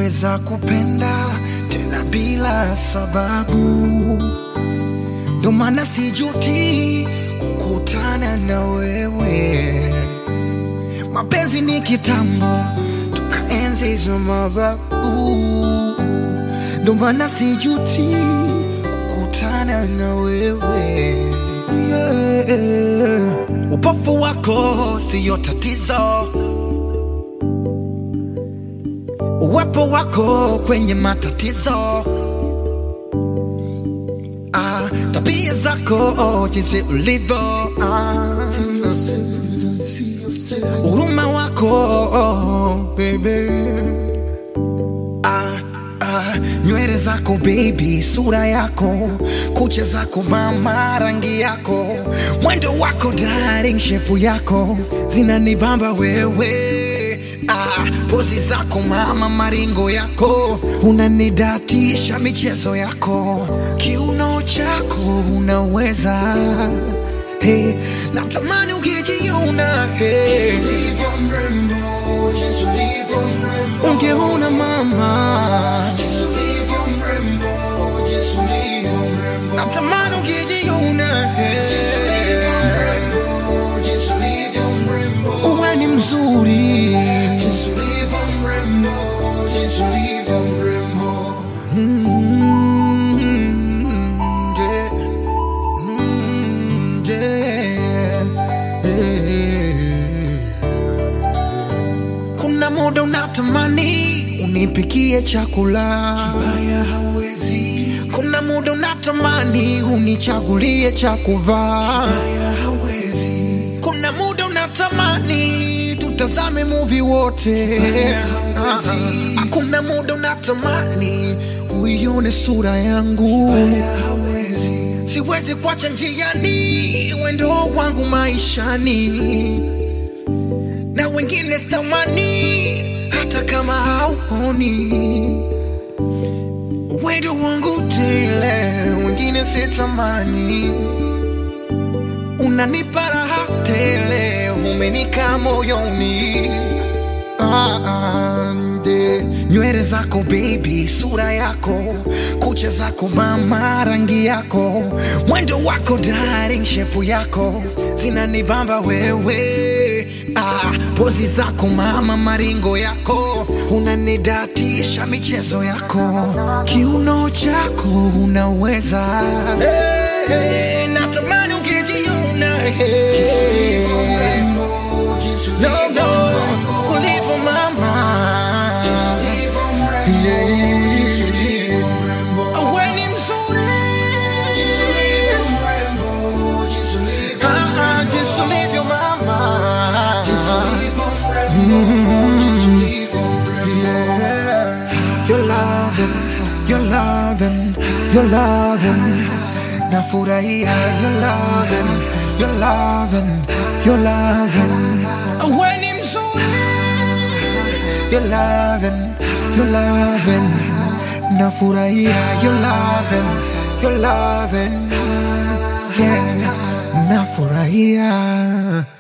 naweza kupenda tena bila sababu, ndo maana sijuti kukutana na wewe. Mapenzi ni kitambo, tukaenzi hizo mababu, ndo maana sijuti kukutana na wewe yeah. Upofu wako siyo tatizo, uwepo wako kwenye matatizo ah, tabia zako jinsi ulivyo ah, huruma wako baby ah, ah, nywele zako baby, sura yako, kucha zako mama, rangi yako, mwendo wako darling, shepu yako zinanibamba wewe ah, pozi zako mama, maringo yako unanidatisha, michezo yako, kiuno chako unaweza hey, natamani ukijiona hey. Ungeona mama, natamani ukijiona hey. Uwe ni mzuri Mm, yeah. Mm, yeah. Yeah. Kuna muda unatamani unipikie chakula kibaya, hawezi. Kuna muda unatamani unichagulie cha kuvaa kibaya, hawezi. Kuna muda unatamani tutazame movie wote Ah, ah. Kuna muda unatamani uione sura yangu siwezi kuacha njiani wendo wangu maishani na wengine sitamani hata kama hauoni wendo wangu tele wengine sitamani unanipa raha tele umenika moyoni Ah, ah, nde. nywele zako baby, sura yako, kucha zako mama, rangi yako, mwendo wako darling, shepu yako zinanibamba wewe. Ah, pozi zako mama, maringo yako unanidatisha, michezo yako, kiuno chako unaweza hey, hey, natamani ukijiona hey. No, no, ulivyo mama Yeah, wewe ni mzuri Ah, ah, jinsi ulivyo mama Yeah. You're loving, you're loving, you're loving. Nafurahia, you're loving, you're loving, you're loving. Wewe ni mzuri You're loving, you're loving. Nafurahia, you're loving, you're loving. Yeah, nafurahia.